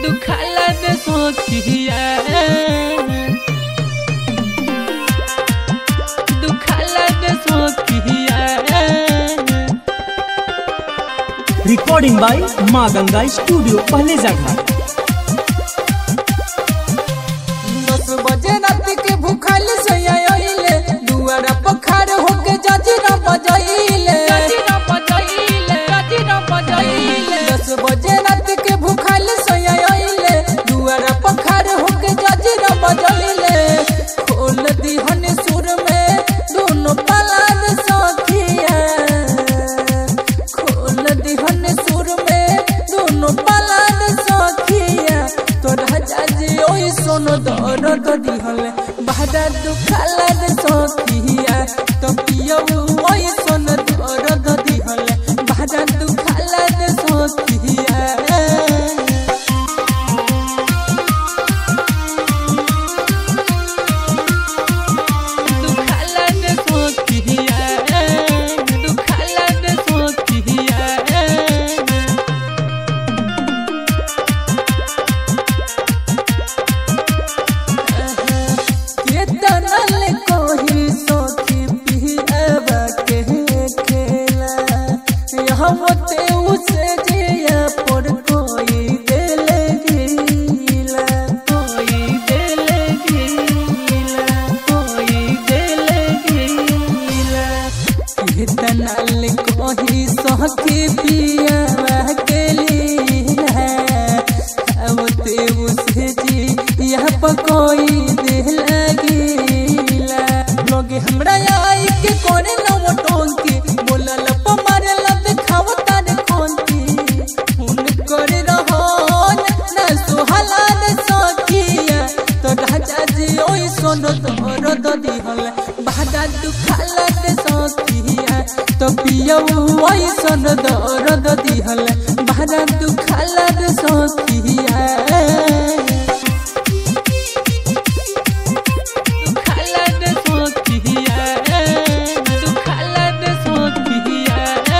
दुखाला रे सखिया दुखाला रे सखिया रिकॉर्डिंग बाय माँ गंगा स्टूडियो पहले जगह दस बजे रात के भूखल सयाइले दुआरा पखार होके जजरा बजाइले गजिरा बजाइले गजिरा बजाइले दस बजे रात के भूखल सयाइले दुआरा पखार होके जजरा बजाइले खोल दिहन सुर में दोनों पलाद सखिया खोल दिहन सुर में दोनों पलाद सखिया तोरा जाजी ओई सोनो दर्द दिहल बाहरा दुखाला रे सखिया तो पियो ओई सोनो दर्द दिहल बाहरा दुखाला रे सखिया दुखाला रे सखिया दुखाला रे सखिया केतना ले कोही सखी पियावा के खेला यहाँ होते उसे जिया पर कोई देले गीला कोई देले गीला कोई देले गीला केतना ले कोही सखी पियावा के लीला होते उसे जी यहाँ पर कोई देला गीला लोगे हमरा आई के कोने न वो टोंकी बोला लप मारे लत खाव तारे खोंती हुन करे रहन न सुहला ने सखिया तो राजा जी ओई सोनो तोरो तो दिहल बादा दुखाला ने सखिया तो पियो ओई सोनो तोरो तो दिहल बादा दुखाला ने सखिया दुखाला रे सखिया दुखाला रे सखिया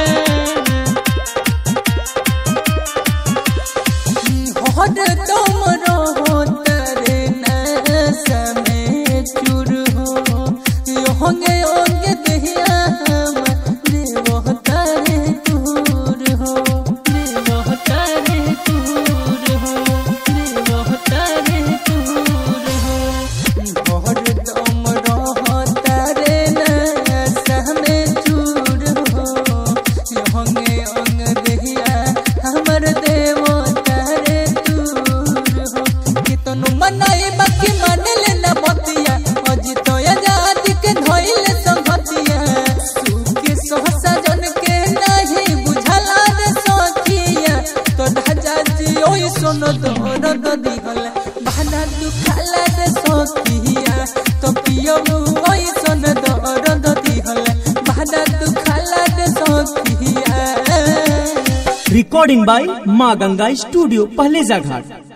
हर दम रहो तेरे नशा में चूर हो होंगे होंगे दहिया हम देवो तारे दूर हो देवो तारे दूर हो देवो तारे दूर हो हर दम रहो तेरे नशा में चूर हो होंगे होंगे दहिया हमर देवो तारे दूर हो कितनु मनाई बाकी मान लेना बतिया अजी तो आजाद के धोइले संगतिया सुखे सहसा जन के नहीं बुझला रे सखिया तो ढाजा जी ओई सोनो दोनो दो दिहल बहाना दुखाला रे सखिया तो पियो ओई सोनो दोनो दो दिहल बहाना दुखाला रे सखिया रिकॉर्डिंग बाय माँ गंगा स्टूडियो पहले जगह